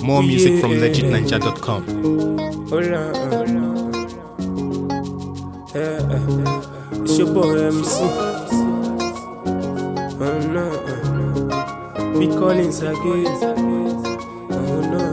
More music from Yeah. legitninja.com. Hold on, hold on. Yeah, uh, it's your boy MC. Oh no, uh, be calling again. Oh no,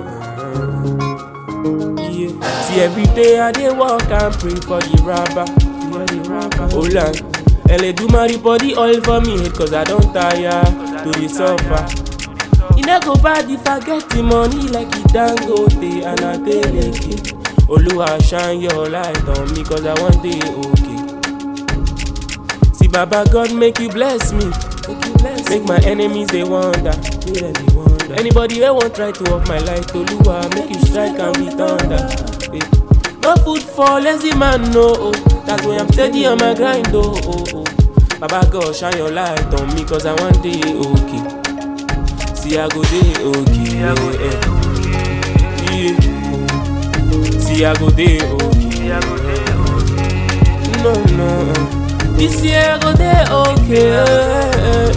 uh, yeah. See every day I dey walk and pray for the rapper. Hold on. LA do my body oil for me head cause I don't tire to the suffer. E no go bad if I get the money like it Dangote and I dey make Oluwa shine your light on me cause I want dey okay. See Baba God make you bless me. Make my enemies they wonder. Anybody wey wan try to off my light, Oluwa make you strike and be thunder. Eh. No food for lazy man, no. Oh. That's why I'm steady on my grind, oh. oh, oh. Baba God shine your light on me cause I want dey okay. See I go dey okay. Yeah, yeah. See I go dey okay. No no. This year I go dey okay.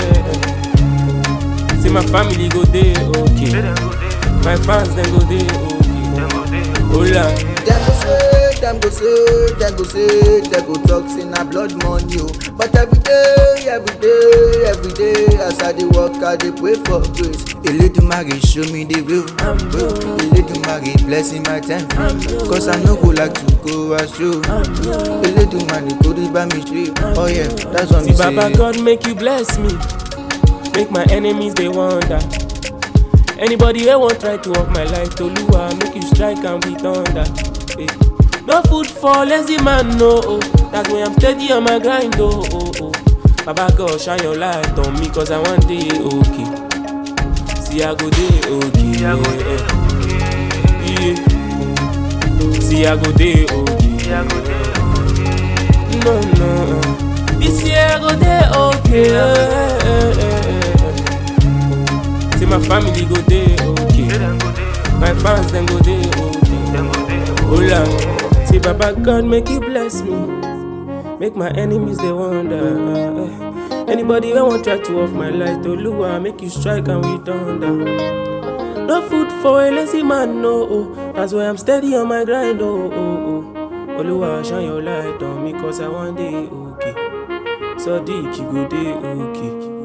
See my family go dey okay. My fans dem go dey okay. Hola. Dem go say, dem go say, dem go say, dem go talk say na blood money o. But every day, every day, every day, as I dey work, I dey pray for grace. Eledumare show me the way. I'm broke. Eledumare blessing my time. Cause I no go like to go astray. Eledumare go dey buy me straight. Oh yeah, that's what See me Baba say. God make you bless me. Make my enemies they wonder. Anybody wey wan try to off my life, Toluwa make you strike and be thunder. Eh. No food for lazy man, no. Oh. That's why I'm steady on my grind, oh, oh, oh. Baba God shine your light on me, cause I want day okay. See I go day okay. Yeah. yeah. See I go day okay. No, no. This year I go dey okay. See my family go dey okay. My fans them go dey okay. Hola. See Baba God make you bless me. Make my enemies they wonder. uh, uh. Anybody wey wan try to off my light, Oluwa make you strike and we thunder. No food for a lazy man, no. Oh. That's why I'm steady on my grind, oh, oh, oh. Oluwa shine your light on me, cause I want day okay. So deep, you go day okay.